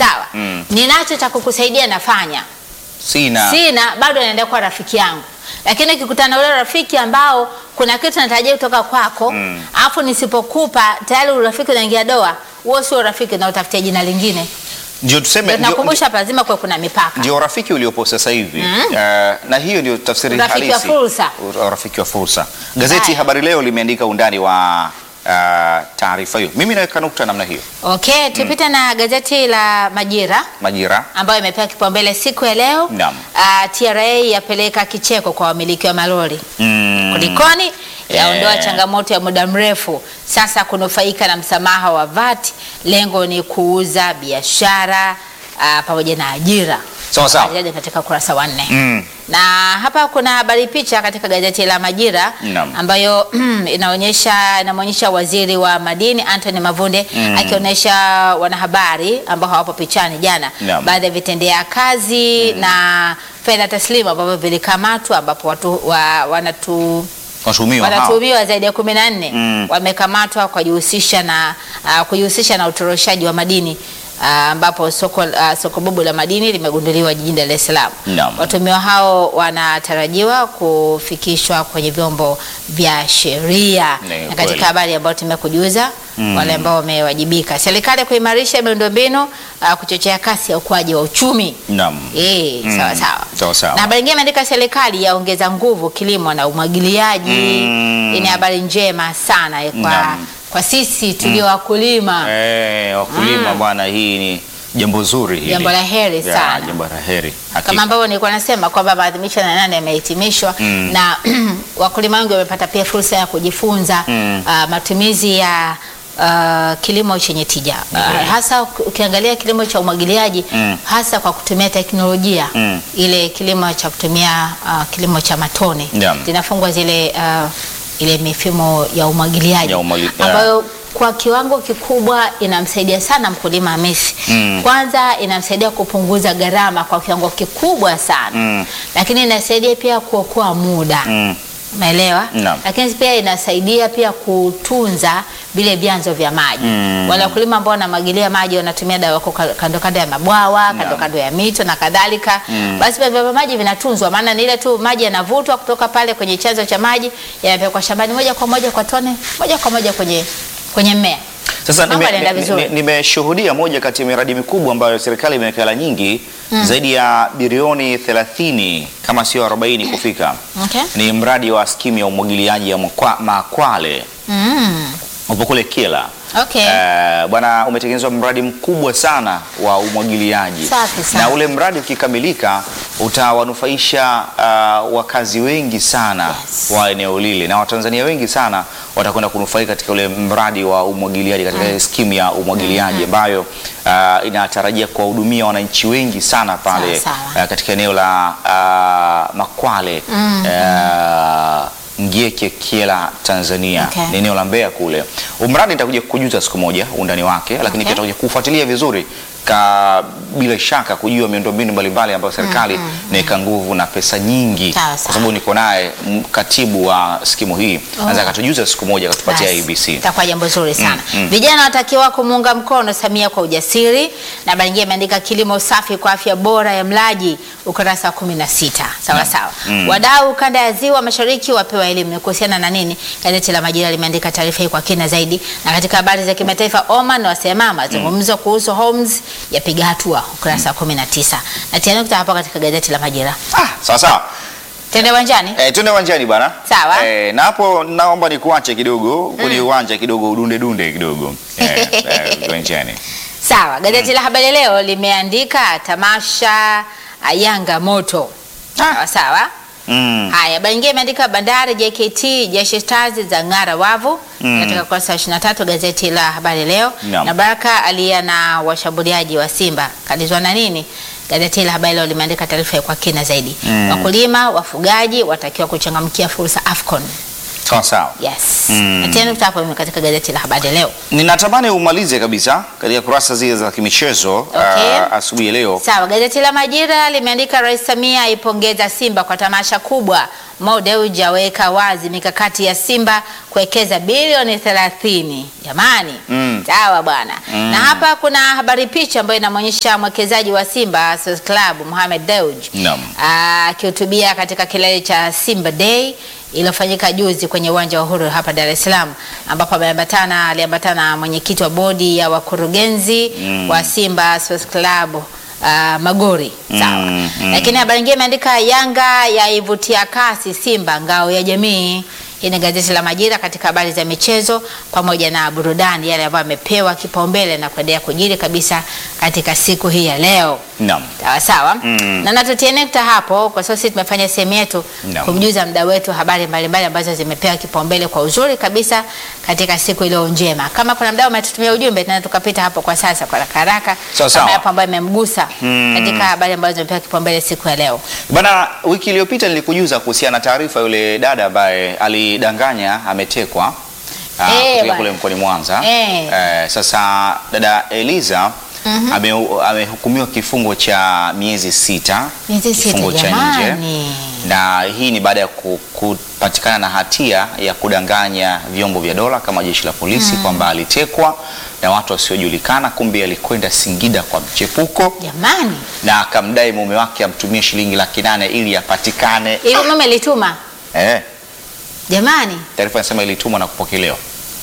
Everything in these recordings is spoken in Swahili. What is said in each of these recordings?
sawa Mm. ninacho cha kukusaidia nafanya Sina. sina bado naendelea kuwa rafiki yangu lakini kikutana na ule rafiki ambao kuna kitu natarajia kutoka kwako Mm. alafu nisipokupa tayari urafiki unaingia doa huo sio urafiki na utafutia jina lingine Ndio tuseme Ndio ndio, nakumbusha hapa lazima kuwe kuna mipaka ndio urafiki uliopo sasa hivi uh, na hiyo ndio tafsiri Urafiki wa halisi fursa. Ur- urafiki wa fursa. Gazeti Haya. Habari Leo limeandika undani wa uh, taarifa hiyo. Mimi naweka nukta namna hiyo. okay tupite na gazeti la majira Majira ambayo imepewa kipaumbele siku ya leo Naam. Ah, TRA yapeleka kicheko kwa wamiliki wa malori mm, kulikoni yaondoa Eh. changamoto ya muda mrefu sasa kunufaika na msamaha wa VAT lengo ni kuuza biashara ah, pamoja na ajira Sawa sawa. Habari katika ukurasa wa nne mm, na hapa kuna habari picha katika gazeti la Majira Naam. ambayo inaonyesha inamwonyesha waziri wa madini Anthony Mavunde Mm. akionyesha wanahabari ambao hawapo pichani jana Naam. baadhi ya vitendea kazi na fedha taslimu ambavyo vilikamatwa ambapo watu wa, wanatu watuhumiwa hao. wanatuhumiwa zaidi ya kumi na nne Mm. wamekamatwa kwa kujihusisha na uh, kujihusisha na utoroshaji wa madini ah, ambapo soko, uh, soko bubu la madini limegunduliwa jijini Dar es Salaam. Naam. Watuhumiwa hao wanatarajiwa kufikishwa kwenye vyombo vya sheria, Ni na kweli. katika habari ambayo tumekujuza wale ambao wamewajibika, serikali kuimarisha miundombinu uh, kuchochea kasi ya ukuaji wa uchumi. Naam. Eh, Mm. sawa sawa. Sawa sawa. Na habari nyingine imeandika serikali yaongeza nguvu kilimo na umwagiliaji. Mm. Hii ni habari njema sana eh, kwa, Naam. kwa sisi tulio wakulima. Eh, wakulima bwana, hii ni jambo zuri hili. Jambo la heri Ya, sana. Jambo la heri. Hakika. Kama ambavyo nilikuwa nasema kwamba maadhimisho ya nane yamehitimishwa Mm. na wakulima wengi wamepata pia fursa ya kujifunza Mm. ah, matumizi ya ah, kilimo chenye tija Ah, hasa ukiangalia kilimo cha umwagiliaji Mm. hasa kwa kutumia teknolojia Mm. ile kilimo cha kutumia ah, kilimo cha matone Naam. zinafungwa zile ah, ile mifumo ya umwagiliaji Ya umwagi- ya. ambayo kwa kiwango kikubwa inamsaidia sana mkulima Hamisi. Mm. Kwanza inamsaidia kupunguza gharama kwa kiwango kikubwa sana Mm. lakini inasaidia pia kuokoa muda Mm. umeelewa? Naam. Lakini pia inasaidia pia kutunza vile vyanzo vya maji. Mm. Wale wakulima ambao wanamwagilia maji wanatumia dawa wako ka- kando kando ya mabwawa, kando Naam. kando ya mito na kadhalika. Mm. Basi vyanzo vya maji vinatunzwa, maana ni ile tu maji yanavutwa kutoka pale kwenye chanzo cha maji yanapelekwa shambani moja kwa moja kwa tone, moja kwa moja kwenye kwenye mmea. Sasa Mambo nime- yanaenda ni- vizuri. ni- nimeshuhudia moja kati ya miradi mikubwa ambayo serikali imeweka hela nyingi zaidi ya bilioni 30 kama sio 40 kufika. Okay. Ni mradi wa skimu ya umwagiliaji ya Makwa- Makwale Mm. upo kule Kyela. Okay. Eh, bwana umetengenezwa mradi mkubwa sana wa umwagiliaji Safi sana. na ule mradi ukikamilika utawanufaisha uh, wakazi wengi sana Yes. wa eneo lile na Watanzania wengi sana watakwenda kunufaika katika ule mradi wa umwagiliaji katika ile skimu ya umwagiliaji ambayo uh, inatarajia kuwahudumia wananchi wengi sana pale Sawa, sawa. uh, katika eneo la uh, Makwale uh, Ngieke Kyela Tanzania Okay. ni eneo la Mbeya kule. Umradi nitakuja kukujuza siku moja undani wake, lakini Okay. pia tutakuja kufuatilia vizuri ka bila shaka kujua miundombinu mbalimbali ambayo serikali inaweka nguvu na pesa nyingi, Sawa, kwa sawa. sababu niko naye m- katibu wa skimu hii anaweza akatujuza siku moja akatupatia Basi, ABC. Itakuwa jambo zuri sana. Mm, mm. Vijana watakiwa kumuunga mkono Samia kwa ujasiri, na habari nyingine imeandika kilimo safi kwa afya bora ya mlaji, ukurasa wa 16. Sawa sawa. Mm. Wadau kanda ya Ziwa Mashariki wapewa elimu Ni kuhusiana na nini? Gazeti la Majira limeandika taarifa hii kwa kina zaidi, na katika habari za kimataifa, Oman wasema mazungumzo kuhusu Homs yapiga hatua, ukurasa wa 19. Na tena nukta hapa katika gazeti la Majira. Ah, sawa sawa. Tende uwanjani. Eh, tuende uwanjani bwana. Sawa. Eh, na hapo naomba nikuache kidogo kwenye uwanja kidogo udunde dunde kidogo. Eh, eh, uwanjani. Sawa, gazeti la Habari Leo limeandika tamasha ah, Yanga moto. Sawa sawa. Mm. Haya, habari nyingine imeandika Bandari JKT Jeshi Stars za ng'ara wavu Mm. katika ukurasa wa 23 gazeti la Habari Leo. Naam. Na Baraka alia na washambuliaji wa Simba kalizwa na nini? Gazeti la Habari Leo limeandika taarifa kwa kina zaidi. Mm. Wakulima, wafugaji watakiwa kuchangamkia fursa Afcon. Sawa sawa. Yes. Mm. Na tena nukta hapo katika gazeti la habari leo. Ninatamani umalize kabisa katika kurasa zile za kimichezo Okay. ah, asubuhi ya leo. Sawa, gazeti la Majira limeandika Rais Samia aipongeza Simba kwa tamasha kubwa. Mo Dewji aweka wazi mikakati ya Simba kuwekeza bilioni 30. Jamani, Mm. sawa bwana. Na hapa kuna habari picha ambayo inamwonyesha mwekezaji wa Simba Sports Club Mohamed Dewji Naam. akihutubia katika kilele cha Simba Day iliyofanyika juzi kwenye uwanja wa Uhuru hapa Dar es Salaam, ambapo ameambatana aliambatana na mwenyekiti wa bodi ya wakurugenzi wa Simba Sports Club uh, Magori sawa. Mm, mm. Lakini habari nyingine imeandika Yanga yaivutia kasi Simba ngao ya jamii. Hii ni gazeti la Majira katika habari za michezo pamoja na burudani, yale ambayo amepewa kipaumbele na kuendelea kujiri kabisa katika siku hii ya leo. Naam. Sawa sawa. Mm. Na natutie nukta hapo kwa sababu sisi tumefanya sehemu yetu Naam. kumjuza mda wetu habari mbalimbali ambazo zimepewa kipaumbele kwa uzuri kabisa katika siku iliyo njema. Kama kuna mdau umetutumia ujumbe tena tukapita hapo kwa sasa kwa haraka haraka Sawa, sawa. kama yapo ambayo imemgusa Mm. katika habari ambazo zimepewa kipaumbele siku ya leo. Bana, wiki iliyopita nilikujuza kuhusiana na taarifa yule dada ambaye alidanganya ametekwa ah, Eh, kutokea bwana. kule mkoani Mwanza. Eh. Eh, sasa dada Eliza ame- amehukumiwa kifungo cha miezi sita, Miezi sita, kifungo cha nje jamani. na hii ni baada ya ku- kupatikana na hatia ya kudanganya vyombo vya dola kama jeshi la polisi kwamba alitekwa na watu wasiojulikana, kumbe alikwenda Singida kwa mchepuko Jamani, na akamdai mume wake amtumie shilingi laki nane ili apatikane. hivi mume lituma? Eh, Jamani, taarifa inasema ilitumwa na kupokelewa.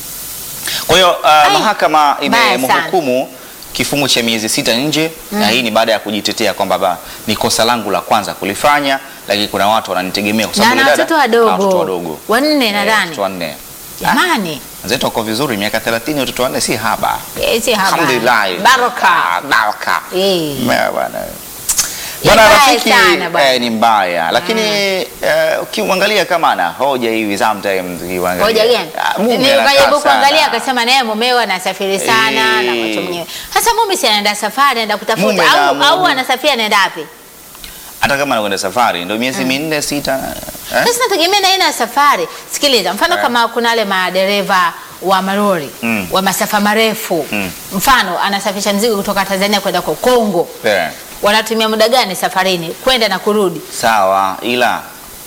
Kwa hiyo uh, mahakama mbaya imemhukumu kifungo cha miezi sita nje na hii ni baada ya kujitetea kwamba ba- ni kosa langu la kwanza kulifanya, lakini kuna watu wananitegemea kwa na sababu na yule watoto dada- na watoto wadogo wadogo wanne Eh, nadhani. watoto wanne. Jamani, Wenzetu wako vizuri, miaka 30 watoto wanne si haba. Eh, si haba. Alhamdulillah. Baraka. Ah, Baraka. Eh. Mbaya bwana. Ni Bwana mbaya rafiki sana bwana. eh, ni mbaya lakini eh, ukimwangalia kama ana hoja hivi sometimes ukimwangalia. Hoja gani? Ah, mume anakaa Nikajaribu kuangalia sana. akasema naye mumewe anasafiri sana Eh. na watu mwenyewe. Sasa mume si anaenda safari anaenda kutafuta Mume na au, au mume. anasafiri anaenda wapi? hata kama anakwenda safari ndio miezi minne sita eh? Sasa nategemea na aina ya safari. Sikiliza, mfano Eh. kama kuna wale madereva wa malori Mm. wa masafa marefu Mm. mfano anasafirisha mzigo kutoka Tanzania kwenda kwa Kongo, Eh, wanatumia muda gani safarini kwenda na kurudi? sawa ila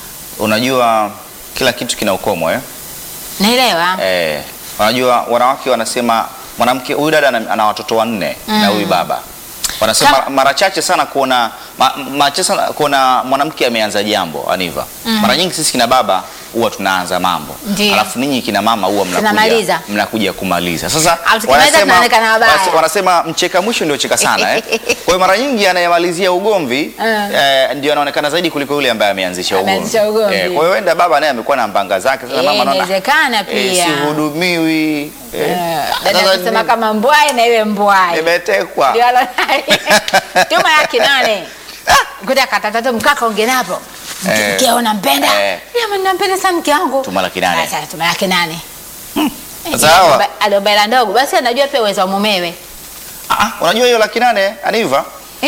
unajua kila kitu kina ukomo eh? Naelewa. Eh, unajua wanawake wanasema mwanamke huyu dada ana, ana watoto wanne na huyu baba wanasema Kama- mara, mara chache sana kuona ma, mara chache sana kuona mwanamke ameanza jambo Aniva. Mara nyingi sisi kina baba huwa tunaanza mambo Ndiyo. alafu ninyi kina mama huwa Tunamaliza. mnakuja mnakuja kumaliza. Sasa Alafu tukimaliza tunaonekana wabaya. wanase- wanasema mcheka mwisho ndio cheka sana eh. Kwa hiyo mara nyingi anayemalizia ugomvi Eh. eh, ndio anaonekana zaidi kuliko yule ambaye ameanzisha ugomvi. Ameanzisha ugomvi. Eh, kwa hiyo wenda baba naye amekuwa na mbanga zake sasa Eh, mama anaona inawezekana eh, pia. sihudumiwi eh, Eh, Dada sasa anasema ni- kama mbwai na iwe mbwai. nimetekwa Ndio alonali. Tuma yake nane. Kuta katatatu mkaka ungenapo. Eh. Mke unampenda? Eh. Mimi nampenda sana mke wangu. Tuma laki nane. Sasa tuma yake nane. Sasa hawa- Aliobaila ndogo basi anajua pia uwezo wa mumewe. Ah, unajua hiyo laki nane aniva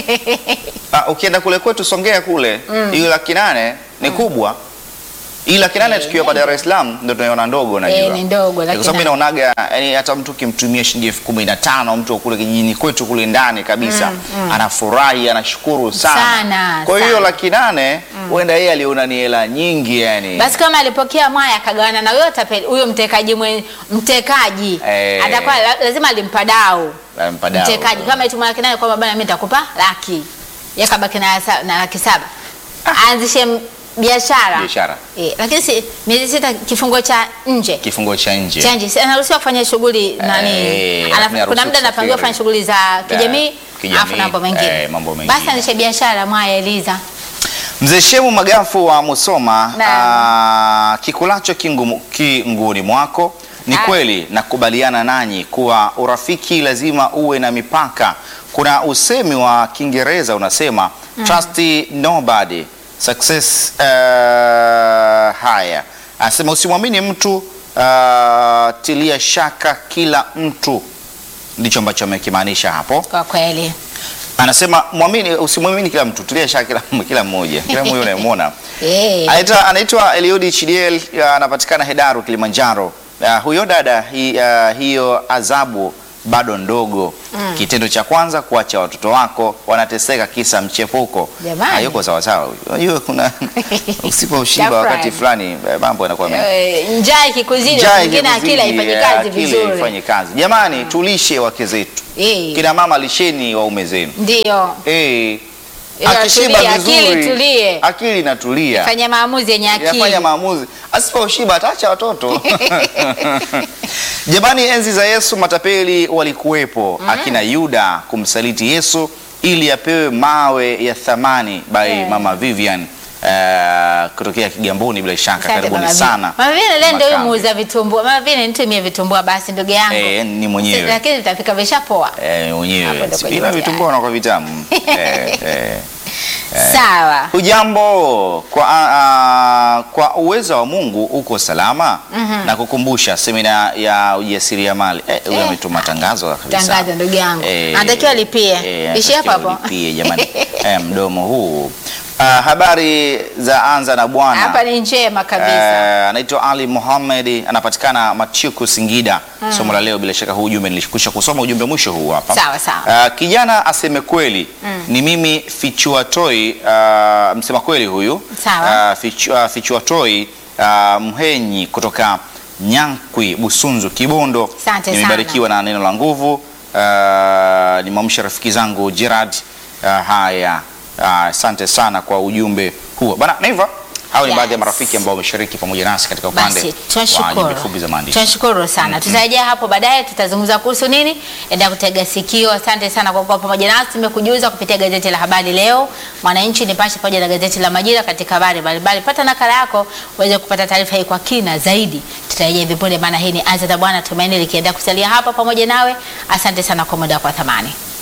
ah, ukienda kule kwetu Songea kule hiyo laki nane ni kubwa hii laki nane tukiwa pa Dar es Salaam ndio tunaiona ndogo najua Eh, ni ndogo, Eh, laki kwa sababu nane. inaonaga yani hata mtu ukimtumia shilingi elfu kumi na tano mtu wa kule kijijini kwetu kule ndani kabisa anafurahi anashukuru sana, Sana, kwa hiyo sana. laki nane huenda yeye aliona ni hela nyingi yani Basi kama alipokea mwaya akagawana na huyo tapeli huyo mtekaji mwe, mtekaji Eh. atakuwa la- lazima alimpa dau. Alimpa dau. Mtekaji kama ituma laki nane kwamba bana mimi nitakupa laki. Yakabaki na, sa- na laki saba. Aanzishe m- biashara. biashara Eh, lakini si miezi sita kifungo cha nje. kifungo cha nje Cha nje. Si anaruhusiwa kufanya shughuli nani? Eh, Ana- lakini kuna haruhusiwi muda anapangiwa kusafiri. kufanya shughuli za kijamii, kijamii, alafu na mambo mengine. eh, mambo mengine. Basi anishe biashara mwaya Eliza. Mzee Shemu Magafu wa Musoma, Naam. aa, kikulacho kingu- kinguni mwako. Ni Ah. kweli nakubaliana nanyi kuwa urafiki lazima uwe na mipaka. Kuna usemi wa Kiingereza unasema trust nobody success. Uh, haya anasema usimwamini mtu uh, tilia shaka kila mtu, ndicho ambacho amekimaanisha hapo. Kwa kweli. Anasema muamini, usimwamini kila mtu, tulia sha kila, kila mmoja kila mmoja unayemwona. Eh. Anaitwa anaitwa Eliudi Chidiel, ya, anapatikana Hedaru, Kilimanjaro. Ya, huyo dada hi, ya, hiyo adhabu bado ndogo. Kitendo cha kwanza kuacha watoto wako wanateseka kisa mchepuko. Jamani. Hayuko sawa sawa. huyu. Unajua kuna usiposhiba Tafrani. wakati fulani eh, mambo yanakuwa mengi. Eh, njaa ikikuzidi Njaa mwingine akili ikikuzidi, haifanyi eh, kazi akili vizuri. haifanyi kazi. Jamani, tulishe wake zetu. Eh. Kina mama lisheni waume zenu. Ndio. Eh. Ila Akishiba tulia, akili vizuri, tulie. akili inatulia. Fanya maamuzi yenye akili. Yafanya maamuzi. Asiposhiba ataacha watoto. Jamani, enzi za Yesu matapeli walikuwepo, akina Yuda kumsaliti Yesu ili apewe mawe ya thamani by Yeah. Mama Vivian eh, kutokea Kigamboni. Bila shaka, Asante karibuni Mama sana. Vina. Mama Vina leo ndio Makambi. muuza vitumbua. Mama Vina nitumie vitumbua basi ndugu yangu. Eh, ni mwenyewe. Lakini vitafika vishapoa. Eh, Hapo mwenyewe ndo kwenye bila mtihani. vitumbua na kwa vitamu eh, eh. Sawa. Hujambo, kwa, ah, kwa uwezo wa Mungu uko salama na kukumbusha semina ya ujasiriamali. Eh, huyo Eh. ametuma tangazo kabisa. Tangazo ndugu yangu. Eh, Anatakiwa alipie. eh, Ishi hapo anatakiwa hapo. alipie, jamani. Eh, mdomo huu. Ah, habari za anza na bwana. Hapa ni njema kabisa. Eh, anaitwa Ali Muhammad anapatikana Machuku Singida. Somo la leo bila shaka huu ujumbe nilikwisha kusoma ujumbe mwisho huu hapa. Sawa, sawa. Ah, kijana aseme kweli ni mimi fichua toi ah, msema kweli huyu Sawa. Ah, fichua, fichua toi ah, mhenyi kutoka Nyankwi Busunzu Kibondo. Asante Nimebarikiwa na neno la nguvu. Ah, nimwamsha rafiki zangu Gerard. Ah, haya Ah, asante sana kwa ujumbe huo bana Neva. Hao ni Yes. baadhi ya marafiki ambao wameshiriki pamoja nasi katika upande Basi wa tunashukuru. jumbe fupi za maandishi. Tunashukuru sana. Tutarejea hapo baadaye tutazungumza kuhusu nini? Enda kutega sikio. Asante sana kwa kuwa pamoja nasi. Tumekujuza kupitia gazeti la habari leo, Mwananchi, Nipashe pamoja na gazeti la Majira katika habari mbalimbali. Pata nakala yako uweze kupata taarifa hii kwa kina zaidi. Tutarejea hivi punde, maana hii ni Azza Bwana Tumaini likiendelea kusalia hapa pamoja nawe. Asante sana kwa muda wako wa thamani.